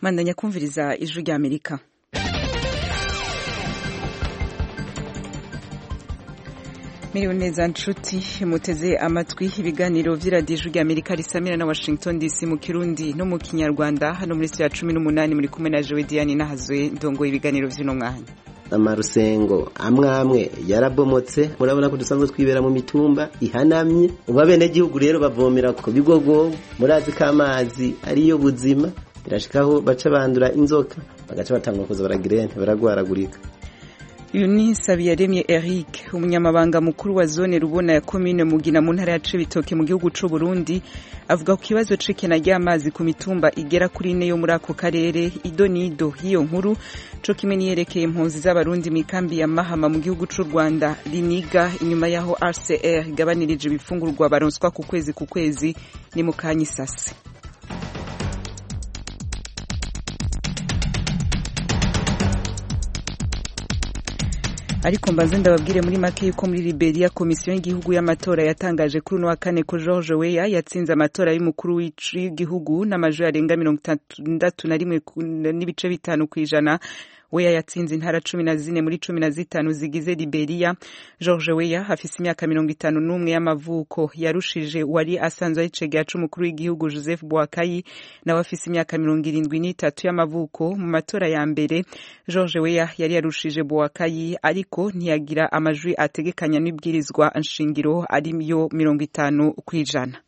mandanya kumviriza ijwi rya amerika miriwe neza nshuti muteze amatwi ibiganiro vy'iradiyo ijwi rya amerika risamira na washington dc mu kirundi no mu kinyarwanda hano muri ya cumi n'umunani muri kumwe na jewe diane nahazwe ndongoye ibiganiro vy'uno mwanya amarusengo amwe amwe yarabomotse murabona ko dusanzwe twibera mu mitumba ihanamye ubu abenegihugu rero bavomera ku bigogo murazi ko amazi ariyo buzima birashikaho baca bandura inzoka bagaca batangura kuza baragira baragwaragurika uyu ni Sabiyaremye Eric umunyamabanga mukuru wa zone rubona ya komine Mugina mu ntara ya Cibitoke mu gihugu c'u Burundi avuga ku kibazo c'ikena ry'amazi ku mitumba igera kuri ine yo muri ako karere ido nido hiyo nkuru co kimwe niyerekeye impunzi z'abarundi mu ikambi ya Mahama mu gihugu c'u Rwanda riniga inyuma yaho RCR igabanirije ibifungurwa baronswa ku kwezi ku kwezi ni mu kanyisasi ariko mbanze ndababwire muri make yuko muri Liberia komisiyo y'igihugu y'amatora yatangaje kuri uno wa kane ko George Weah yatsinze amatora y'umukuru w'igihugu n'amajwi arenga mirongo itandatu na rimwe n'ibice bitanu ku ijana Weah yatsinze intara cumi na zine muri cumi na zitanu zigize Liberia. George Weah afise imyaka mirongo itanu n'umwe y'amavuko yarushije wari asanzwe ari cegera c'umukuru w'igihugu Joseph Boakai nawe afise imyaka mirongo irindwi n'itatu y'amavuko mu matora ya mbere George Weah yari yarushije Boakai ariko ntiyagira amajwi ategekanya n'ibwirizwa nshingiro ariyo mirongo itanu kw'ijana.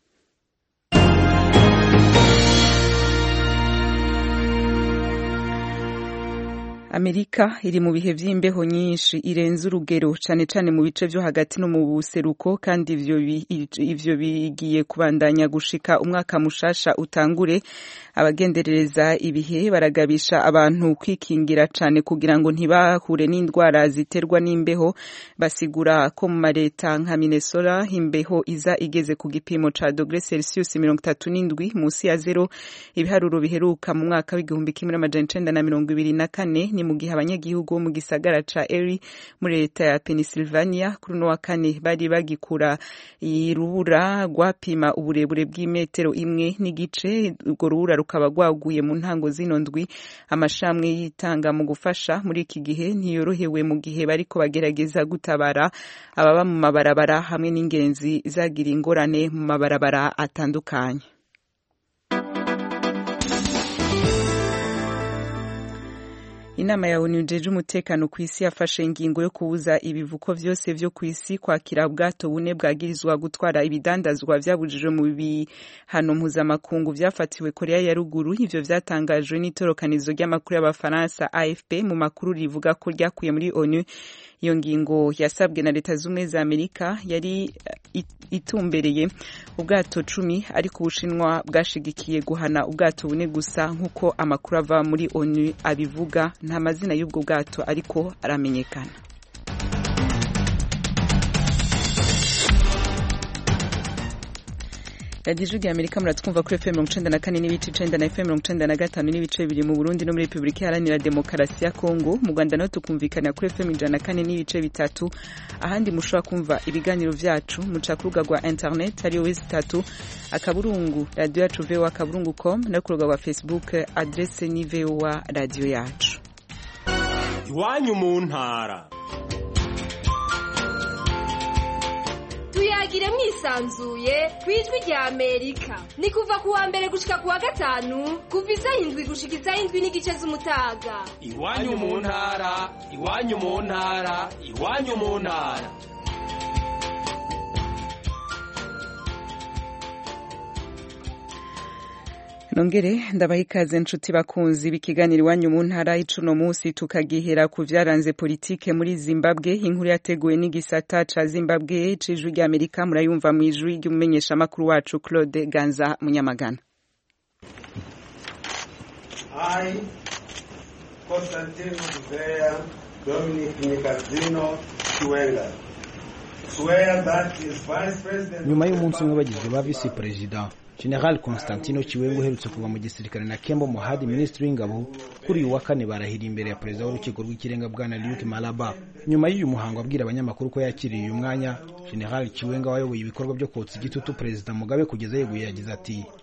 Amerika iri mu bihe vy'imbeho nyinshi irenze urugero cane cane mu bice vyo hagati no mu buseruko kandi ivyo ivyo bigiye kubandanya gushika umwaka mushasha utangure abagenderereza ibihe baragabisha abantu kwikingira cane kugira ngo ntibahure n'indwara ziterwa n'imbeho basigura ko mu mareta nka Minnesota imbeho iza igeze ku gipimo ca dogre Celsius mirongo itatu n'indwi musi ya zero ibiharuro biheruka mu mwaka w'igihumbi kimwe n'amajana icenda na mirongo ibiri na kane ni mu gihe abanyagihugu bo mu gisagara ca Erie muri leta ya Pennsylvania kuri uno wa kane bari bagikura irubura rwapima uburebure bw'imetero imwe n'igice urwo rubura rukaba rwaguye mu ntango zino ndwi amashamwe yitanga mu gufasha muri iki gihe ntiyorohewe mu gihe bariko bagerageza gutabara ababa mu mabarabara hamwe n'ingenzi zagira ingorane mu mabarabara atandukanye inama ya onu jeje umutekano ku isi yafashe ingingo yo kubuza ibivuko vyose vyo ku isi kwakira ubwato bune bwagirizwa gutwara ibidandazwa vyabujijwe mu bihano mpuzamakungu vyafatiwe korea ya ruguru ivyo vyatangajwe n'itorokanizo ry'amakuru y'abafaransa afp mu makuru rivuga ko ryakuye muri onu iyo ngingo yasabwe na leta z'ubumwe za amerika yari itumbereye ubwato cumi ariko ubushinwa bwashigikiye guhana ubwato bune gusa nk'uko amakuru ava muri onu abivuga nta mazina y'ubwo bwato ariko aramenyekana radiyo ijwi rya amerika muratwumva kuri efuperi mirongo icenda na kane n'ibice icenda na efuperi mirongo icenda na gatanu n'ibice bibiri mu burundi no muri repubulika iharanira demokarasi ya kongo mu rwanda naho tukumvikana kuri efuperi ijana na kane n'ibice bitatu ahandi mushobora kumva ibiganiro vyacu muca ku rubuga rwa interineti ariyo wezi itatu akaburungu radiyo yacu vowa akaburungu com no ku rubuga rwa facebook adrese ni vowa radiyo yacu iwanyu mu ntara tuyagire mwisanzuye ku ijwi rya amerika ni kuva ku wa mbere gushika ku wa gatanu kuva isaha indwi gushika isaha indwi n'igice z'umutaga iwanyu mu ntara iwanyu mu ntara iwanyu mu ntara nongere ndabaha ikaze nshuti bakunzi b'ikiganiro iwanyu mu ntara y'icuno munsi tukagihera ku vyaranze politike muri zimbabwe inkuru yateguwe n'igisata ca zimbabwe c'ijwi ry'amerika murayumva mu ijwi ry'umumenyeshamakuru wacu claude ganza munyamagana I, Constantino Gouveia Dominic Nicazino Chiwenga, swear that his vice president... nyuma y'umunsi umwe bagizwe ba visi perezida General Constantino Chiwengo uherutse kuva mu gisirikare na Kembo Mohadi minisitiri w'ingabo kuri uyu wa kane barahiriye imbere ya perezida w'urukiko rw'ikirenga bwana Luke Malaba nyuma y'uyu muhango abwira abanyamakuru ko yakiriye uyu mwanya General Chiwenga wayoboye ibikorwa byo kotsa igitutu perezida Mugabe kugeza yeguye yagize ati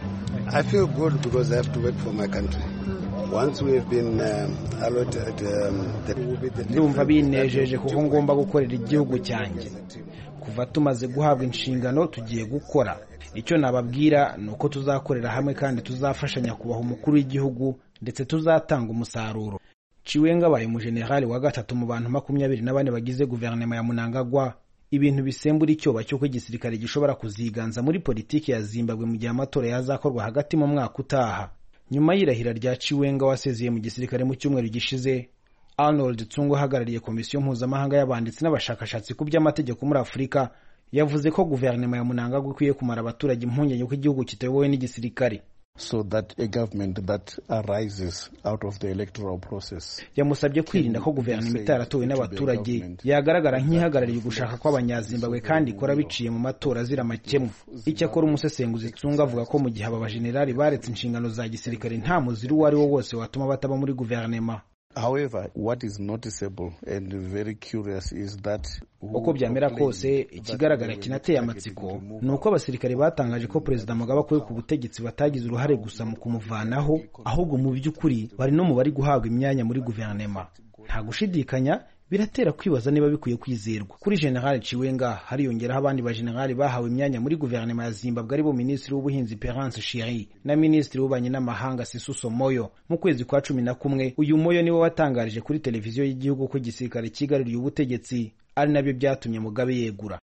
I feel good because I have to work for my country. Once we have been um, allotted, um, that will be the ndumva binejeje kuko ngomba gukorera igihugu cyanjye kuva tumaze guhabwa inshingano tugiye gukora icyo nababwira ni uko tuzakorera hamwe kandi tuzafashanya kubaha umukuru w'igihugu ndetse tuzatanga umusaruro ciwenga abaye umujenerali wa gatatu mu bantu makumyabiri na bane bagize guverinoma ya munangagwa ibintu bisembura icyoba cy'uko igisirikare gishobora kuziganza muri politiki ya zimbabwe mu gihe amatora yazakorwa hagati mu mwaka utaha nyuma y'irahira rya ciwenga wasezeye mu gisirikare mu cyumweru gishize arnold tsungu uhagarariye komisiyo mpuzamahanga y'abanditsi n'abashakashatsi ku by'amategeko muri afurika yavuze ko guverinoma ya munangagwa ikwiye kumara abaturage impungenge ko igihugu kitayobowe n'igisirikare so that a government that arises out of the electoral process yamusabye kwirinda ko guverinoma itaratowe n'abaturage yagaragara nk'ihagarariye ugushaka kw'abanyazimbabwe kandi ikora biciye mu matora azira amakemwa icyakora umusesenguzi tsunga avuga ko mu gihe aba bajenerali baretse inshingano za gisirikare nta muziri uwo ari wo wose watuma bataba muri guverinoma however what is noticeable and very curious is that uko byamera kose ikigaragara kinateye amatsiko ni uko abasirikare batangaje ko perezida mugabe akuwe ku butegetsi batagize uruhare gusa mu kumuvanaho ahubwo mu by'ukuri bari no mu bari guhabwa imyanya muri guverinoma nta gushidikanya biratera kwibaza niba bikwiye kwizerwa kuri general ciwenga hariyongeraho abandi bajenerali bahawe imyanya muri guverinoma ya zimbabwe aribo minisitiri w'ubuhinzi perance shiri na minisitiri w'ububanyi n'amahanga sisuso moyo mu kwezi kwa cumi na kumwe uyu moyo niwe watangarije kuri televiziyo y'igihugu ko igisirikare cyigaruriye ubutegetsi ari nabyo byatumye mugabe yegura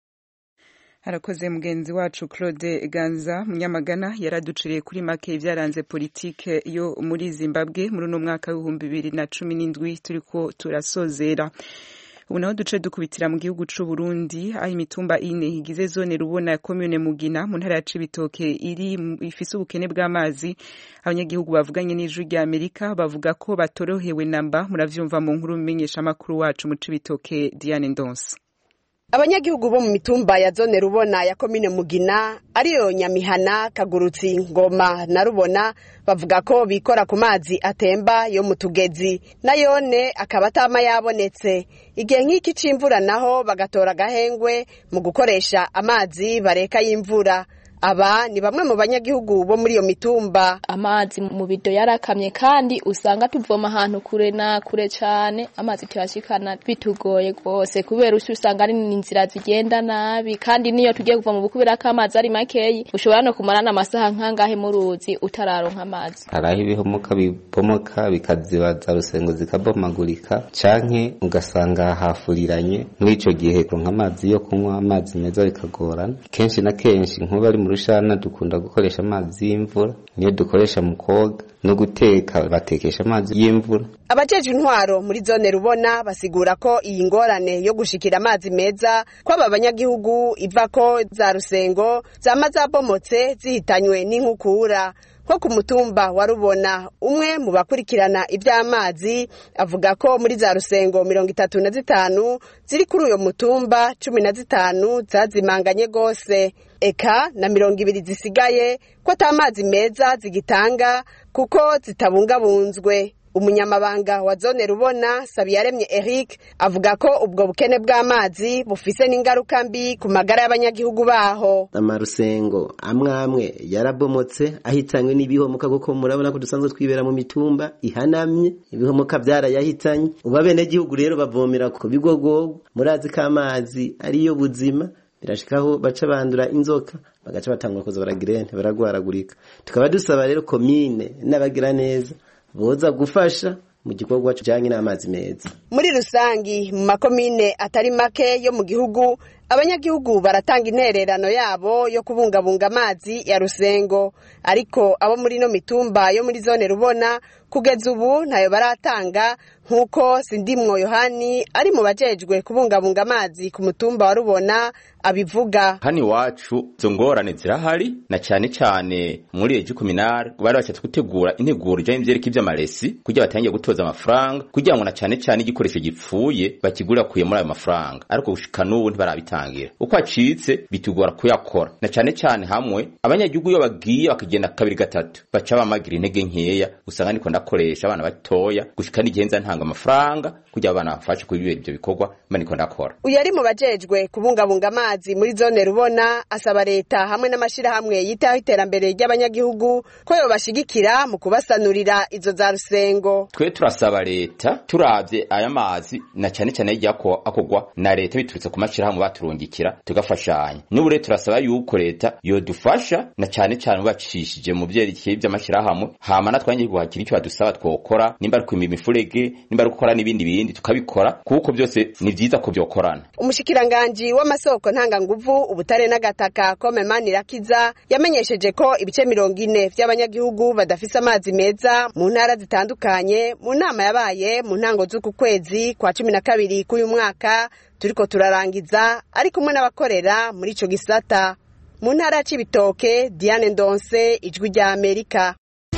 harakoze mugenzi wacu claude ganza munyamagana yaraduciriye kuri make ibyaranze politike yo muri zimbabwe muri uno mwaka w'ibihumbi bibiri na cumi n'indwi turiko turasozera ubu naho duce dukubitira mu gihugu c'u Burundi aho imitumba ine igize zone rubona ya commune Mugina mu ntara ya Cibitoke iri ifise ubukene bw'amazi abanyagihugu bavuganye n'ijwi rya Amerika bavuga ko batorohewe namba muravyumva mu nkuru menyesha makuru wacu mu Cibitoke Diane Ndonse abanyagihugu bo mu mitumba ya zone rubona ya komine mugina ariyo nyamihana kagurutsi ngoma na rubona bavuga ko bikora ku mazi atemba yo mu tugezi nayone akaba atama yabonetse igihe nk'iki c'imvura naho bagatora agahengwe mu gukoresha amazi bareka y'imvura aba ni bamwe mu banyagihugu bo muri iyo mitumba amazi mu bido yarakamye kandi usanga tuvoma ahantu kure na kure cyane amazi tuyashikana bitugoye rwose kubera usi usanga ari inzira zigenda nabi kandi niyo tugiye kuva mu bukubera ko amazi ari makeyi ushobora no kumara n'amasaha nk'angahe mu ruzi utararonka amazi hari aho ibihomoka bibomoka bikazibaza rusengo zikabomagurika canke ugasanga hafuriranye muri ico gihe kuronka amazi yo kunywa amazi meza bikagorana kenshi na kenshi nk'ubu ari mu rushana dukunda gukoresha amazi y'imvura niyo dukoresha mu koga no guteka batekesha amazi y'imvura abajejwe intwaro muri zone rubona basigura ko iyi ngorane yo gushikira amazi meza kw'aba banyagihugu iva ko za rusengo zama zabomotse zihitanywe n'inkukura nko ku mutumba wa rubona umwe mu bakurikirana iby'amazi avuga ko muri za rusengo mirongo itatu na zitanu ziri kuri uyo mutumba cumi na zitanu zazimanganye rwose eka na mirongo ibiri zisigaye ko ata mazi meza zigitanga kuko zitabungabunzwe umunyamabanga wa zone rubona sabiyaremye eric avuga ko ubwo bukene bw'amazi bufise n'ingaruka mbi ku magara y'abanyagihugu baho amarusengo amwe amwe yarabomotse ahitanywe n'ibihomoka kuko murabona ko dusanzwe twibera mu mitumba ihanamye ibihomoka byarayahitanye ubu abenegihugu rero bavomera ku bigogogo murazi ko amazi ariyo buzima birashikaho baca bandura inzoka bagaca batangura kuza baragirene baragwaragurika tukaba dusaba rero komine n'abagira neza boza gufasha mu gikorwa kijanye n'amazi meza muri rusangi mu makomine atari make yo mu gihugu abanyagihugu baratanga intererano yabo yo kubungabunga amazi ya rusengo ariko abo muri ino mitumba yo muri zone rubona kugeza ubu ntayo baratanga nk'uko sindimwo yohani ari mu bajejwe kubungabunga amazi ku mutumba wa rubona abivuga hano iwacu izo ngorane zirahari na cyane cyane muri ejo kuminari bari bashatse gutegura integuro ijyanye n'ibyerekeye iby'amaresi kugira batangiye gutoza amafaranga kugira ngo na cyane cyane igikoresho gipfuye bakigura kuye muri ayo mafaranga ariko gushika n'ubu ntibarabitanga gitangira uko acitse bitugora kuyakora na cane cane hamwe abanyagihugu iyo bagiye bakagenda kabiri gatatu baca bamagira intege nkeya usanga niko ndakoresha abana batoya gushika n'igihe nza ntanga amafaranga kugira abana bafashe kuri ibyo bikorwa mba niko ndakora uyu ari mu bajejwe kubungabunga amazi muri zone rubona asaba leta hamwe n'amashirahamwe yitaho iterambere ry'abanyagihugu ko yobashigikira mu kubasanurira izo za rusengo twe turasaba leta turavye aya mazi na cane cane hirya ko akogwa na leta biturutse ku mashirahamwe baturungikira tugafashanya n'ubu rero turasaba yuko leta yodufasha na cane cane bacishije mu vyerekeye vy'amashirahamwe hama natwe abanyagihugu hakiri icyo badusaba twokora nimba ari kwima imifurege nimba ari gukora n'ibindi bindi tukabikora kuko byose ni vyiza ko vyokorana umushikiranganji w'amasoko ntanganguvu ubutare n'agataka kome manirakiza yamenyesheje ko ibice mirongo ine vy'abanyagihugu badafise amazi meza mu ntara zitandukanye mu nama yabaye mu ntango z'uku kwezi kwa cumi na kabiri k'uyu mwaka turiko turarangiza ari kumwe n'abakorera muri ico gisata mu ntara ya cibitoke diane ndonse ijwi rya amerika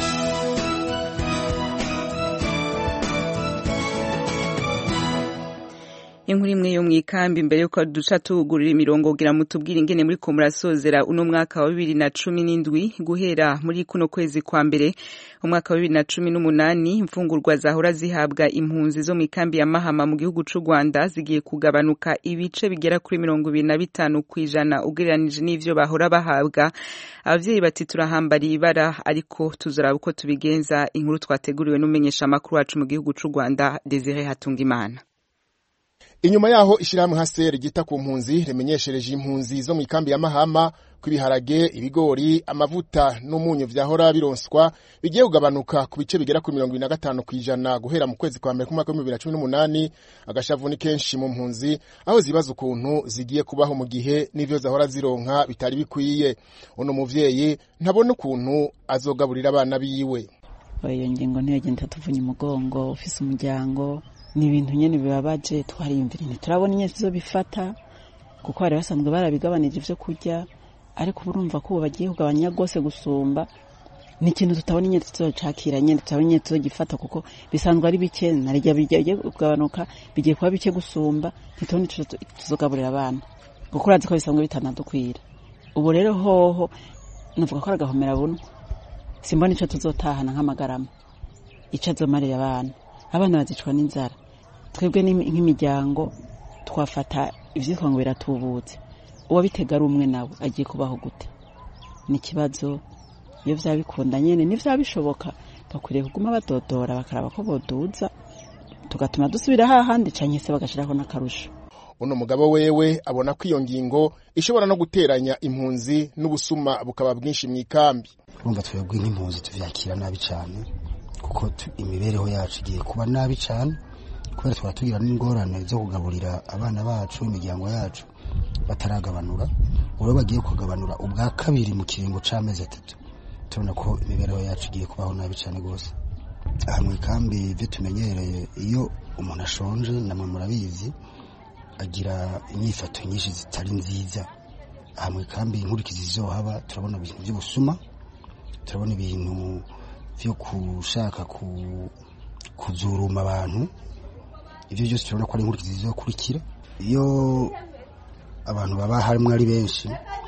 inkuru imwe yo mwikambi mbere yuko duca tugurira imirongo kugira mutubwire ingene muri ko murasozera uno mwaka wa bibiri na cumi n'indwi guhera muri kuno kwezi kwa mbere umwaka wa bibiri na cumi n'umunani imfungurwa zahora zihabwa impunzi zo mu ikambi ya mahama mu gihugu c'u rwanda zigiye kugabanuka ibice bigera kuri mirongo ibiri na bitanu ku ijana ugereranije n'ivyo bahora bahabwa abavyeyi bati turahambariye ibara ariko tuzoraba uko tubigenza inkuru twateguriwe n'umumenyesha amakuru wacu mu gihugu c'u rwanda desire hatungimana inyuma yaho ishirahamwe haseri ryita ku mpunzi rimenyeshereje impunzi zo mu ikambi ya mahama ko ibiharage ibigori amavuta n'umunyu vyahora bironswa bigiye kugabanuka ku bice bigera kuri mirongo ibiri na gatanu kw'ijana guhera mu kwezi kwa mbere k'umwaka w'ibihumbi bibiri na cumi n'umunani agashavu ni kenshi mu mpunzi aho zibaza ukuntu zigiye kubaho mu gihe n'ivyo zahora zironka bitari bikwiye uno muvyeyi ntabona ukuntu azogaburira abana biwe iyo ngingo ntiyagenda tuvunya umugongo ufise umuryango ni ibintu nyene bibabaje twariyumvira ntiturabona inyezi zo bifata kuko bari basanzwe barabigabanije ivyo kurya ariko urumva ko ubu bagiye kugabanya rwose gusumba ni ikintu tutabona inyezi tuzocakira nyene tutabona inyezi tuzogifata kuko bisanzwe ari bike narirya bigiye kugabanuka bigiye kuba bike gusumba ntitubona ico tuzogaburira abana kuko urazi ko bisanzwe bitanadukwira ubu rero hoho navuga ko ari agahomera bunwa simbona ico tuzotahana nk'amagarama ico azomarira abana abana bazicwa n'inzara twebwe nk'imiryango twafata ivyitwa ngo biratubutse uwabitega ari umwe nawe agiye kubaho gute ni ikibazo iyo vyaba bikunda nyene n'ivyaba bishoboka bakwiriye kuguma badodora bakaraba ko boduza tugatuma dusubira hahandi canke se bagashirako n'akarusho uno mugabo wewe abona ko iyo ngingo ishobora no guteranya impunzi n'ubusuma bukaba bwinshi mu ikambi urumva twebwe nk'impunzi tuvyakira nabi cane kuko imibereho yacu igiye kuba nabi cyane kubera twaba tugira n'ingorane zo kugaburira abana bacu imiryango yacu bataragabanura ubu bagiye kugabanura ubwa kabiri mu kiringo c'amezi atatu turabona ko imibereho yacu igiye kubaho nabi cyane rwose aha mu ikambi ibyo tumenyereye iyo umuntu ashonje namwe murabizi agira inyifato nyinshi zitari nziza aha mu ikambi inkurikizi zizohaba turabona ibintu by'ubusuma turabona ibintu byo gushaka kuzuruma abantu ibyo byose turabona ko ari inkurikizi zizokurikira iyo abantu baba harimo ari benshi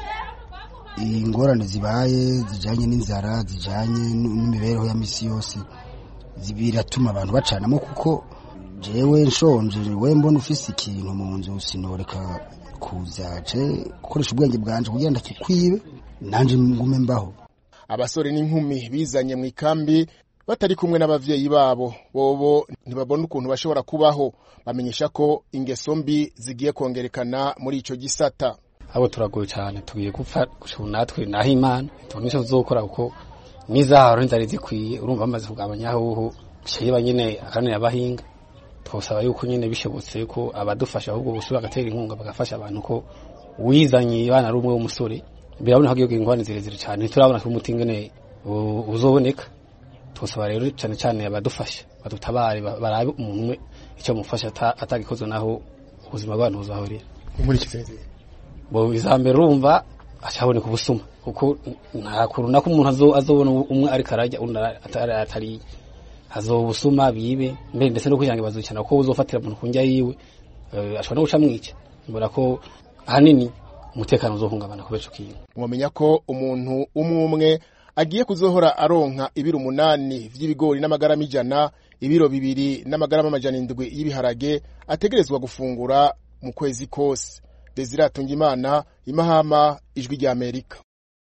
ingorane zibaye zijyanye n'inzara zijyanye n'imibereho ya misi yose biratuma abantu bacanamo kuko jewe nshonje we mbona ufise ikintu mu nzu sinoreka kuzaje gukoresha ubwenge bwanje kugira ndakikwibe nanje ngume mbaho abasore n'inkumi bizanye mu ikambi batari kumwe n'abavyeyi babo bobo ntibabona ukuntu bashobora kubaho bamenyesha ko ingeso mbi zigiye kongerekana muri ico gisata abo turagoye cyane tugiye gupfa gushobora natwe naho imana tubona icyo tuzokora kuko n'izaharo ntizari zikwiye urumva bamaze kugabanya aho sheba nyine akanira abahinga twosaba yuko nyine bishobotse ko abadufasha ahubwo busura bagatera inkunga bagafasha abantu ko wizanye abana ari umwe w'umusore birabona ko igihugu ingorane zirezire cyane ntiturabona ko umuti ingene uzoboneka twosaba rero cyane cyane abadufasha badutabare barabe umuntu umwe icyo mufasha atagikoze naho ubuzima bw'abantu buzahurira muri iki bo izambere urumva acaboneka ubusuma kuko nta kuntu nako umuntu azobona umwe ariko arajya undi atari hazoba ubusuma bibe mbere ndetse no kugira ngo bazukana ko uzofatira umuntu ku njya yiwe ashobora no guca mwica mbona ko ahanini umutekano uzohungabana kubera ico kintu mwamenya ko umuntu umwe umwe agiye kuzohora aronka ibiro umunani vy'ibigori n'amagarama ijana ibiro bibiri n'amagarama amajana indwi y'ibiharage ategerezwa gufungura mu kwezi kose desire atungimana imahama ijwi rya amerika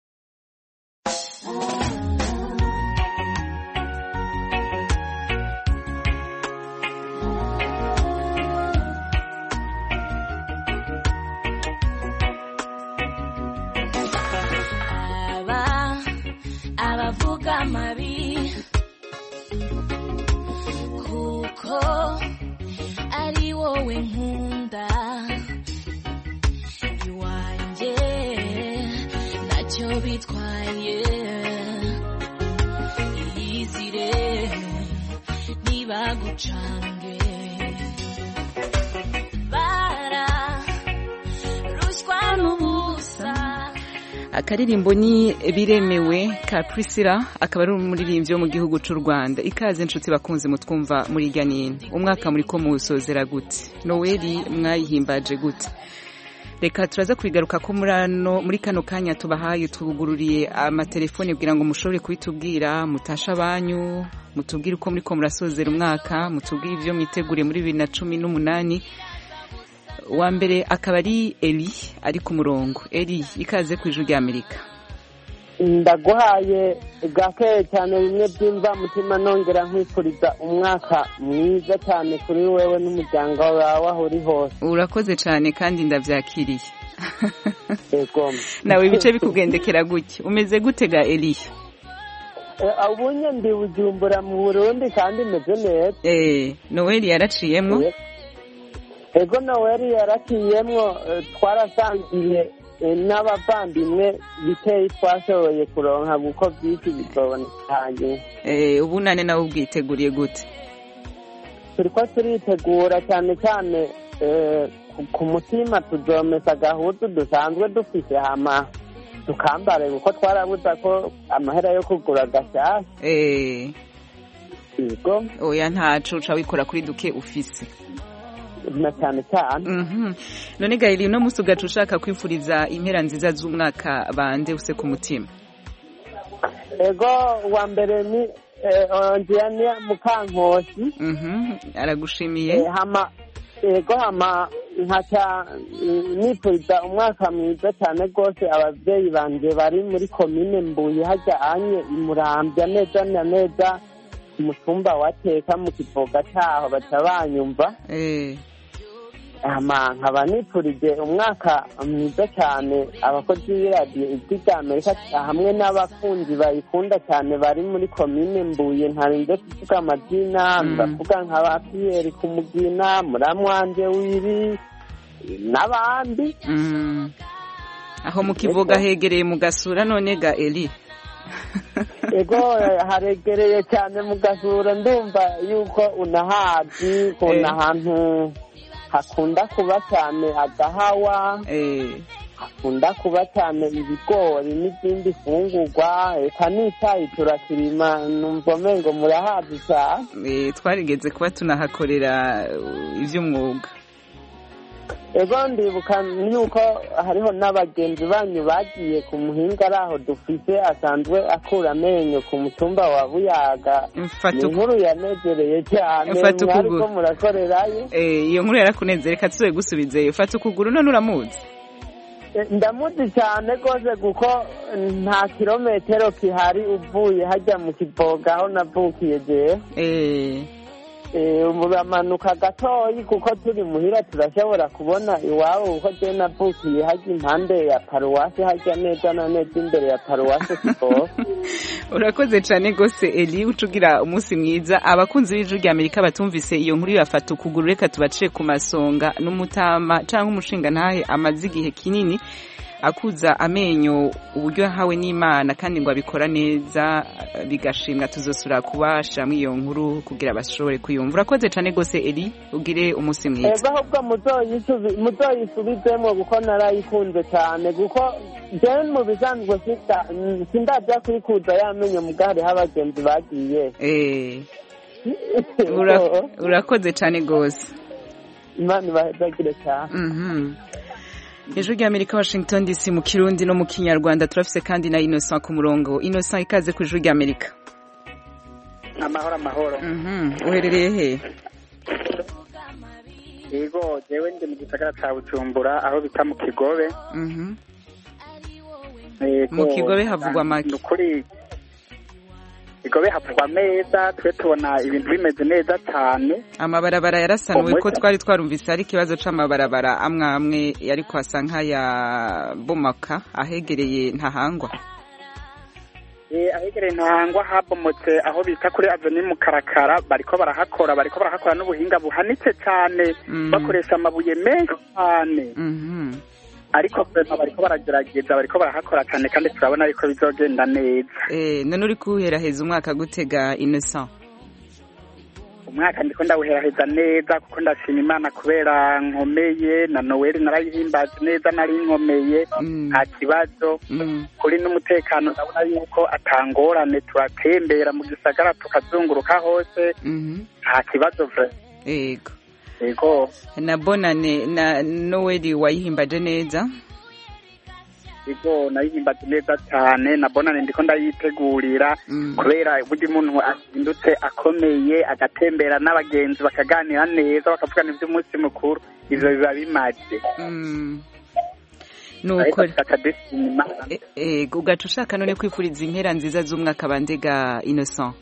aba abavuga amabi kuko ari wowe nkunda iwanjye ntacyo bitwaye iyizire ntibagucange bara ruswa n'ubusa akaririmbo ni biremewe ka Priscilla akaba ari umuririmbyi wo mu gihugu cy'u Rwanda ikaze inshuti bakunze mutwumva muri irya nini umwaka muri ko muwusozera gute noweli mwayihimbaje gute reka turaza kubigaruka ko muri ano muri kano kanya tubahaye tugururiye amatelefone kugira ngo mushobore kubitubwira mutasha abanyu mutubwire uko muri ko murasozera umwaka mutubwire ibyo mwiteguriye muri bibiri na cumi n'umunani uwa mbere akaba ari eri ari ku murongo eri ikaze ku ijwi ry'amerika ndaguhaye gake cyane bimwe byumva mutima nongera nkwifuriza umwaka mwiza cyane kuri wewe n'umuryango wawe aho uri hose urakoze cyane kandi ndabyakiriye yego nawe ibice bikugendekera gutya umeze gute ga eri Eh, ubunye ndi bujumbura mu burundi kandi meze neza eh noweli yaraciyemo ego noweli yarakiyemwo eh, twarasangiye eh, n'abavandimwe biteyi twashoboye kuronka kuko byinshi bizoboneka hanyuma eh ubunane nawe ubwiteguriye gute turiko turitegura cyane cyane eh, ku- ku mutima tuzomesa agahuzu dusanzwe dufise hama tukambare kuko twarabuza ko amahera yo kugura gashasha eh yego oya ntaco uca wikora kuri duke ufise na cyane cyane Mhm. none gahiri uno munsi ugaca ushaka kwifuriza impera nziza z'umwaka bande use ku mutima ego uwa mbere ni eh, onjiyania mukankosi Mhm. aragushimiye Eh, hama ego hama nkaca mm, nifuriza umwaka mwiza cyane rwose ababyeyi banje bari muri komine mbuye hajya anye imurambya neza na neza ku mutumba wateka mu kivoga cyaho baca banyumva eh hama nkaba nifurije umwaka mwiza cyane abakozi b'iradiyo ijwi rya amerika hamwe n'abakunzi bayikunda cyane bari muri komine mbuye ntarinze kuvuga amazina ndavuga nka ba piyeri ku mugina muramwanje wiri n'abandi Mm. aho mu kivoga hegereye mu gasura none ga eri ego haregereye cyane mu gasura ndumva yuko unahazi kuna ahantu hakunda kuba cyane agahawa hakunda kuba cyane ibigori n'izindi fungurwa eka n'icyayi turakirima numva umengo murahazi cyane Eh, twarigeze kuba tunahakorera uh, ivy'umwuga ego ndibuka yuko hariho n'abagenzi banyu bagiye ku muhinga ari aho dufise asanzwe akura amenyo ku mutumba wa buyaga Mfata ni uku- inkuru yanezereye cyane Mfata mwariko ukuguru. murakorerayo Eh, iyo nkuru yarakuneze reka tuzoye gusubizeyo fata ukuguru none uramuzi Eh, ndamuzi cyane rwose kuko nta kirometero kihari uvuye hajya mu kivoga aho navukiye jewe eh uramanuka gatoyi kuko turi muhira turashobora kubona iwabo kuko jewe navukiye hajya impande ya paruwasi hajya neza na neza imbere ya paruwasi kivoga urakoze cyane rwose eli uca ugira umunsi mwiza abakunzi b'ijwi rya amerika batumvise iyo nkuru yafata ukuguru reka tubaciye ku masonga n'umutama cyangwa umushinga ntahe amaze igihe kinini akuza amenyo uburyo yahawe n'imana kandi ngo abikora neza bigashimwa tuzosura kubashiramo iyo nkuru kugira bashobore kuyumva urakoze cyane rwose eli ugire umunsi mwiza ego ahubwo muzoyisubi- muzoyisubizemo kuko narayikunze cyane kuko jewe mu bisanzwe sinda- sindajya kuyikuza yamenyo mugari aho abagenzi bagiye Eh, ura- urakoze cyane rwose imana ibahezagire cyane Mhm. ijwi rya amerika washington dc mu kirundi no mu kinyarwanda turafise kandi na innocent ku murongo innocent ikaze ku ijwi rya amerika amahoro amahoro Mhm, uherereye he yego jewe ndi mu gisagara ca bujumbura aho bita mu kigobe Mhm. Yego, Mu Kigobe havugwa make. ni ukuri kigobe havugwa meza twe tubona ibintu bimeze neza cyane amabarabara yarasanuwe ko Umuco. twari twarumvise hari ikibazo c'amabarabara amwe amwe ariko asa nk'ayabomaka ahegereye ntahangwa Eh, ahegereye ntahangwa habomotse aho bita kuri aveni mu karakara bariko barahakora bariko barahakora n'ubuhinga buhanitse cyane Mm. bakoresha amabuye menshi cyane Mhm. ariko vrema bariko baragerageza bariko barahakora cyane kandi turabona yuko bizogenda neza Eh, none uri kuheraheza umwaka gutega innocent umwaka ndiko ndawuheraheza neza kuko ndashima imana kubera nkomeye na noweli narayihimbaza neza nari nkomeye nta kibazo kuri n'umutekano ndabona yuko atangorane turatembera mu gisagara tukazunguruka hose nta kibazo vre yego yego na bonane na noweli wayihimbaje neza yego nayihimbaza neza cyane na bonane ndiko ndayitegurira kubera burya umuntu azindutse akomeye agatembera n'abagenzi bakaganira neza bakavugana iby'umunsi mukuru ivyo biba bimaze nuko Ariko dushima Imana. ego ugaca ushaka none kwifuriza impera nziza z'umwaka bandega innocent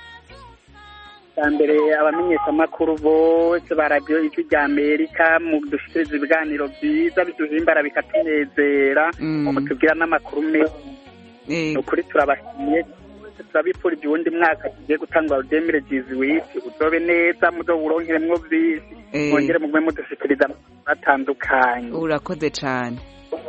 bwa mbere abamenyeshamakuru bose ba radiyo ijwi rya amerika mu dushikiriza ibiganiro byiza biduhimbara bikatunezera mu tubwira n'amakuru meza ni ukuri turabashimiye twese turabifurije uwundi mwaka tugiye gutangwa rudemire jizi wisi uzobe neza muzowuronkeremwo byinshi Eh. mwongere mugume mudushikiriza amakuru atandukanye urakoze cane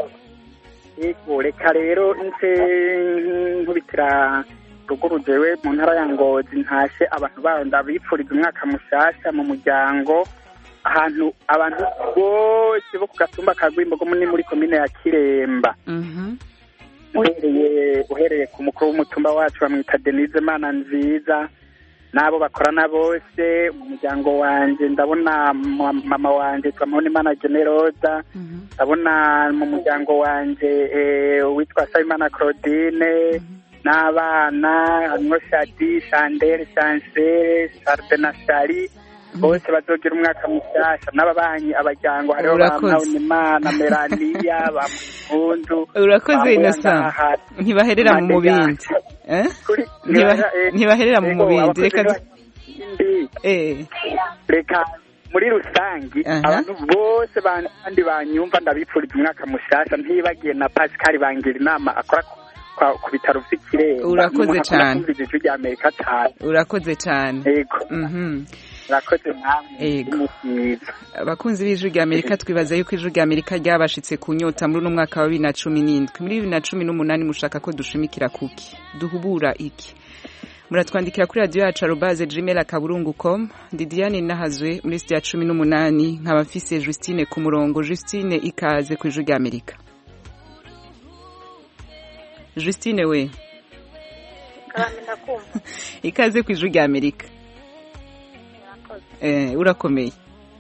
yego reka rero nse nkubitira ruguru jewe mu ntara ya ngozi ntashe abantu bayo ndabipfuriza umwaka mushasha mu muryango ahantu abantu bose bo ku gatumba ka rwimbogo ni muri komine ya kiremba uhereye uhereye ku mukuru w'umutumba wacu bamwita denise mana nziza n'abo bakorana bose mu muryango wanje ndabona ma- mama wanje twamubona imana generosa ndabona mu muryango wanje eh, witwa sabimana claudine n'abana harimwo shadi shandere shansere sharde na shari bose bazogira umwaka mushyashya n'ababanyi abajyango hariho Urakoze. imana melaniya ba mukundu urakoze innocent ntibaherera mu mubindi Eh? Ntiba- ntibaherera mu mubindi reka du- eh reka muri rusangi abantu bose kandi banyumva ndabipfuriza umwaka mushasha ntibagiye na pascal bangira inama akora ku- kwa- ku bitaro vy'ikiremba Urakoze N'umuntu akunda cane. kumviriza ijwi rya amerika cane urakoze cane yego Mhm. urakoze namwe Yego. mwiza abakunzi b'ijwi rya amerika twibaza yuko ijwi rya amerika ryabashitse ku nyota muri uno mwaka wa bibiri na cumi n'indwi muri bibiri na cumi n'umunani mushaka ko dushimikira kuki duhubura iki muratwandikira kuri radiyo yacu arobaze gmail akaburungu com ndi diane nahazwe muri sitiya cumi n'umunani nkaba mfise justine ku murongo justine ikaze ku ijwi rya amerika justine we ikaze ku ijwi rya amerika eh, urakomeye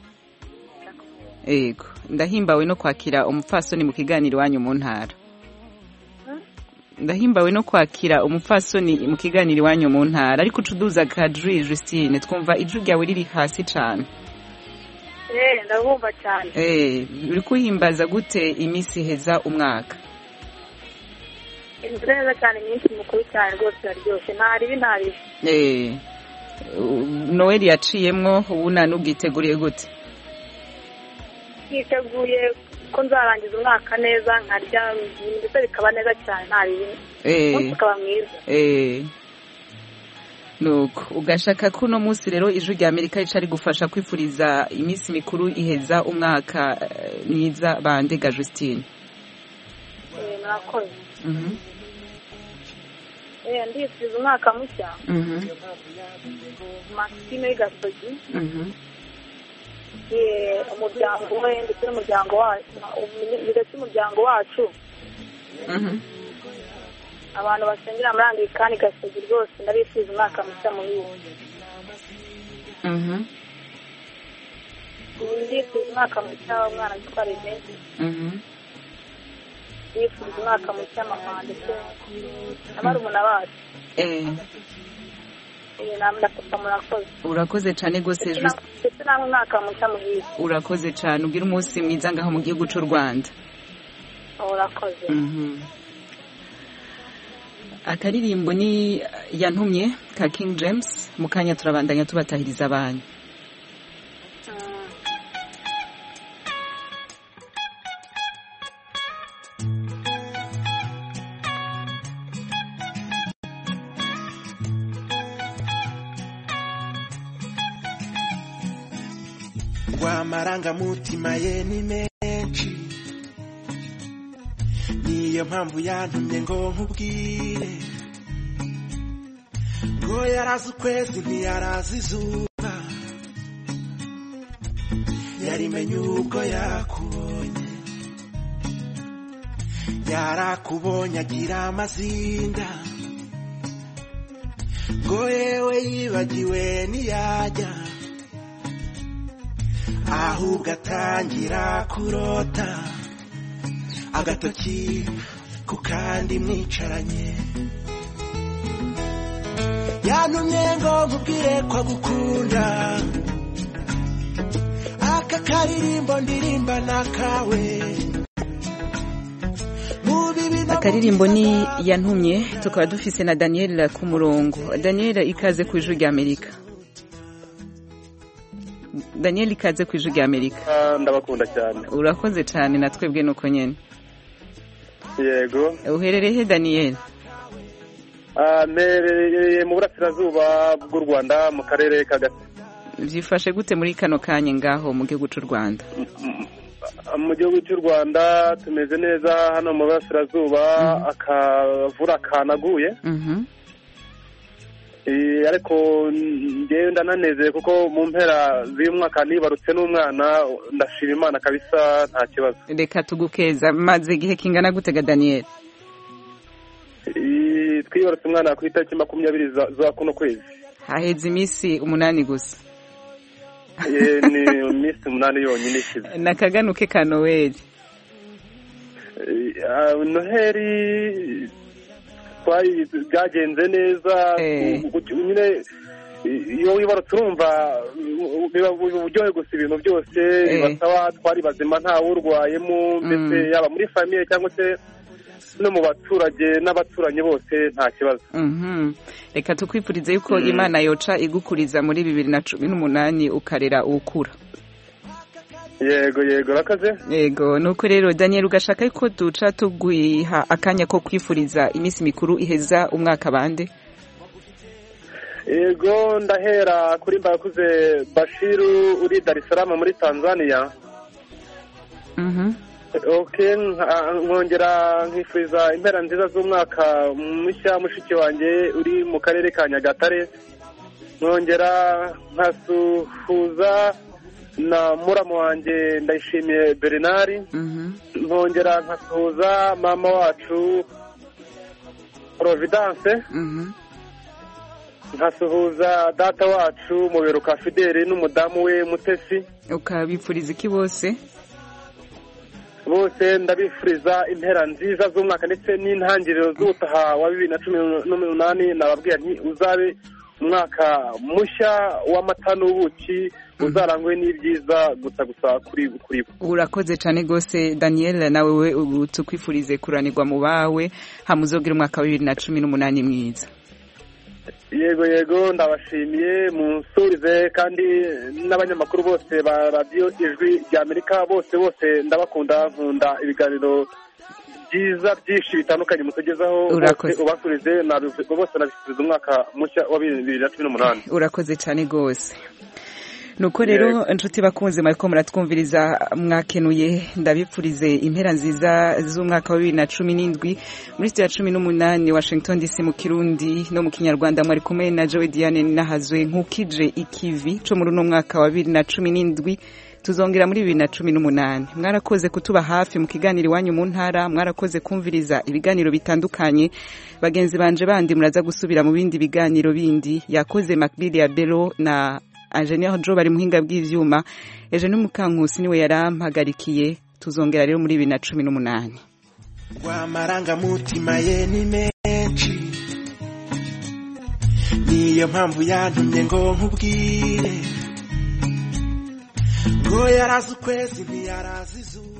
ego ndahimbawe no kwakira umupfasoni mu kiganiro iwanyu mu ntara ndahimbawe no kwakira umupfasoni mu kiganiro iwanyu mu ntara ariko ucuduza kadri justine twumva ijwi ryawe riri hasi cane Eh, ndabumva cyane eh, uri kuhimbaza gute iminsi iheza umwaka inzu neza cyane iminsi mukuru cyane rwose iraryoshye nta ribi nta ribi eh, u- noel yaciyemwo ubu nta n'ubwiteguriye gute twiteguye ko nzarangiza umwaka neza nkarya ibintu ndetse bikaba neza cyane nta ribi Eh. umunsi ukaba mwiza Eh, nuko ugashaka ko uno munsi rero ijwi rya amerika rica rigufasha kwifuriza iminsi mikuru iheza umwaka eh, myiza bandega justine Eh, murakoze Mhm, Eh, ndifuriza umwaka mushya mhm, maxime w'igasogi mhm. Eh, umuryango we ndetse n'umuryango wacu ndetse umuryango wacu Mhm. abantu basengera muri anglikani gasogi rwose ndabifuriza umwaka mushya muhire Mhm, ndifuriza umwaka mushya w'umwana witwa rene mhm, bifuriza umwaka mushya mama ndetse na barumuna bacu eh Eh, namwe na papa murakoze urakoze cyane rwose Ndetse Just- na- ndetse namwe umwaka mushya muhire urakoze cyane ugira umunsi mwiza ngaho mu gihugu cy'u rwanda urakoze Mhm. akaririmbo ni yantumye ka king james mu kanya turabandanya tubatahiriza abantu amarangamutima ye ni menshi niyo mpamvu yantumye ngo nkubwire ngo yarazi ukwezi ntiyarazi izuba yarimenye ubwo yakubonye yarakubonye agira amazinda ngo yewe yibagiwe ntiyajya ahubwo atangira kurota agatoki ku kandi mwicaranye yantumye ngo nkubwire ko agukunda aka karirimbo ndirimba nakawe akaririmbo ni yantumye tukaba dufise na daniel ku murongo daniel ikaze ku ijwi rya amerika daniel ikaze ku ijwi rya amerika Ah, ndabakunda cyane urakoze cyane na twebwe nuko nyene yego uherereye he daniel Ah, mperereye mu burasirazuba bw'u rwanda mu karere ka Gatsi byifashe gute muri kano kanya ngaho mu gihugu cy'u rwanda mu gihugu cy'u rwanda tumeze neza hano mu burasirazuba akavura kanaguye Mhm. Eh, ariko ngewe ndananezeye kuko mu mpera z'uyu mwaka nibarutse n'umwana ndashima imana kabisa nta kibazo reka tugukeza maze igihe kingana gutega daniel Eh, twibarutse umwana ku itariki makumyabiri za za kuno kwezi haheze iminsi umunani gusa Eh, ni iminsi umunani yonyine ishize nakaganuke ka noweli Eh, ah, noheri twari byagenze neza Eh. ku- ku- nyine eh, iyo wibarutse urumva uh, biba biba uburyohe gusa ibintu byose Eh. bibasaba twari bazima ntawurwayemo mbese yaba muri famiye cyangwa se no mu baturage n'abaturanyi bose nta kibazo Mhm. reka tukwifurize yuko Mm. imana yoca igukuriza muri bibiri na cumi n'umunani ukarera ukura yego yego rakaze yego nuko rero daniel ugashaka yuko duca tugwiha akanya ko kwifuriza iminsi mikuru iheza umwaka bande yego ndahera kuri mbakuze bashiru uri dar es salaam muri tanzania Mhm. ok nka- nkongera nkifuriza impera nziza z'umwaka mushya mushiki wanjye uri mu karere ka nyagatare nkongera nkasuhuza na muramu wanjye ndayishimiye bernard Mhm. nkongera nkasuhuza mama wacu providence Mhm. nkasuhuza data wacu muberuka fideli n'umudamu we mutesi ukabipfuriza iki bose bose ndabifuriza impera nziza z'umwaka ndetse n'intangiriro z'ubutaha wa bibiri na cumi n'umunani nababwira nti uzabe umwaka mushya w'amata n'ubuki uzarangwe n'ibyiza gusa gusa kuri kuri bo urakoze cyane rwose daniel nawe we ubu tukwifurize kuranirwa mu bawe hamuzogira umwaka wa bibiri na cumi n'umunani mwiza yego yego ndabashimiye munsurize kandi n'abanyamakuru bose ba radiyo ijwi rya amerika bose bose ndabakunda nkunda ibiganiro byiza byinshi bitandukanye mutugezaho Urakoze. bose ubasurize nabivu- bose nabifuriza umwaka mushya wa bibiri na cumi n'umunani urakoze cyane rwose nuko rero inshuti bakunze muriko muratwumviriza mwakenuye ndabipfurize impera nziza z'umwaka wa bibiri na cumi n'indwi muri sitiya cumi n'umunani washington dc mu kirundi no mu kinyarwanda mwari kumwe na jowe diane nahazwe nk'ukije ikivi co muri uno mwaka wa bibiri na cumi n'indwi tuzongera muri bibiri na cumi n'umunani mwarakoze kutuba hafi mu kiganiro iwanyu mu ntara mwarakoze kumviriza ibiganiro bitandukanye bagenzi banje bandi muraza gusubira mu bindi biganiro bindi yakoze makbili ya bero na Engineer Joe bari muhinga bw'ivyuma eje n'umukankusi niwe yarampagarikiye tuzongera rero muri bibiri na cumi n'umunani rw'amarangamutima ye ni menshi niyo mpamvu yantumye ngo nkubwire ngo yarazi ukwezi ntiyarazi izuba